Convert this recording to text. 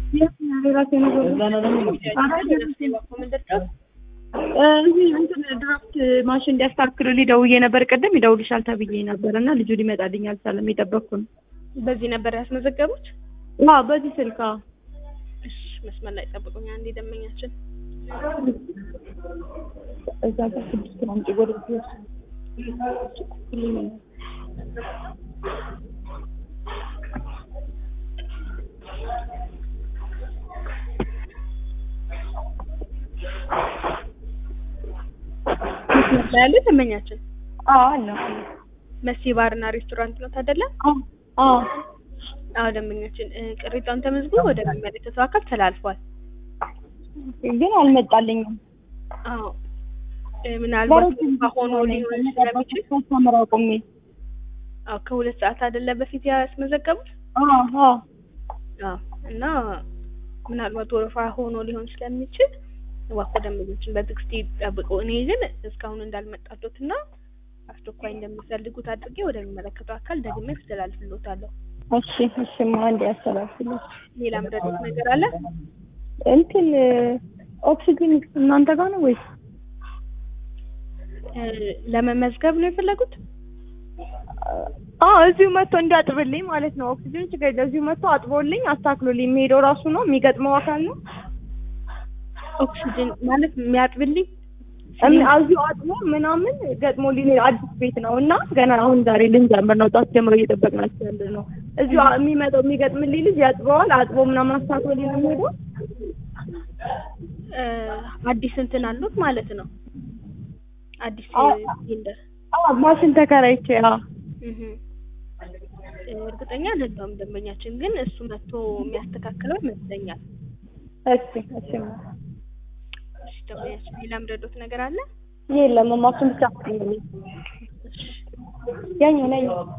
የራሴ ነገር እዚህ እንትን ድራፍት ማሽን እንዲያስተካክሉልኝ ደውዬ ነበር። ቅድም ይደውልሻል ተብዬ ነበር እና ልጁ ሊመጣልኝ አልቻለም። የጠበቅኩ ነው። በዚህ ነበር ያስመዘገቡት? አዎ በዚህ ስልክ አዎ። እሺ መስመር ላይ ጠብቁኝ። አንዴ ደንበኛችን እዛ ጋር ስድስት ነው አምጪ ወደ መስመር ላይ ያለ ደንበኛችን አዎ አለ መሲ ባርና ሬስቶራንት ነው አይደለ? አዎ አዎ አዎ ደንበኛችን እ፣ ቅሬታውን ተመዝግቦ ወደሚመለከተው አካል ተላልፏል። ግን አልመጣልኝም። አዎ እ፣ ምናልባት ሆኖ ሊሆን ስለሚችል ተምራ ቆሜ አዎ ከሁለት ሰዓት አይደለ በፊት ያስመዘገቡት? አዎ አዎ አዎ እና ምናልባት ወረፋ ሆኖ ሊሆን ስለሚችል እባክዎ ደንበኞችን በትዕግስት ይጠብቁ። እኔ ግን እስካሁን እንዳልመጣቶት እና አስቸኳይ እንደሚፈልጉት አድርጌ ወደሚመለከተው አካል ደግሜ አስተላልፍሎታለሁ። እሺ እሺማ አንዴ ያስተላልፍልኝ። ሌላ ምረጡት ነገር አለ? እንትን ኦክሲጅን እናንተ ጋር ነው ወይስ? እ፣ ለመመዝገብ ነው የፈለጉት? አዎ እዚሁ መጥቶ እንዲያጥብልኝ ማለት ነው። ኦክሲጅን ችግር የለም። እዚሁ መጥቶ አጥቦልኝ አስተካክሎልኝ የሚሄደው ራሱ ነው የሚገጥመው አካል ነው። ኦክሲጅን ማለት የሚያጥብልኝ እም- እዚሁ አጥቦ ምናምን ገጥሞልኝ አዲስ ቤት ነው እና ገና አሁን ዛሬ ልንጀምር ነው። ጠዋት ጀምሮ እየጠበቅናቸው ያለ ነው። እዚሁ አ- የሚመጣው የሚገጥምልኝ ልጅ ያጥበዋል። አጥቦ ምናምን አስተካክሎልኝ ነው የሚሄደው። እ፣ አዲስ እንትን አሉት ማለት ነው። አዲስ አዎ። ሲሊንደር አዎ ማሽን ተከራይቼ አዎ እህ እ፣ እርግጠኛ አይደለሁም ደንበኛችን፣ ግን እሱ መጥቶ የሚያስተካክለው ይመስለኛል። እሺ እሺማ እሺ ደንበኛችን፣ ሌላ ምረዶት ነገር አለ? የለም ማሽን ብቻ ነው ያኛው ነኝ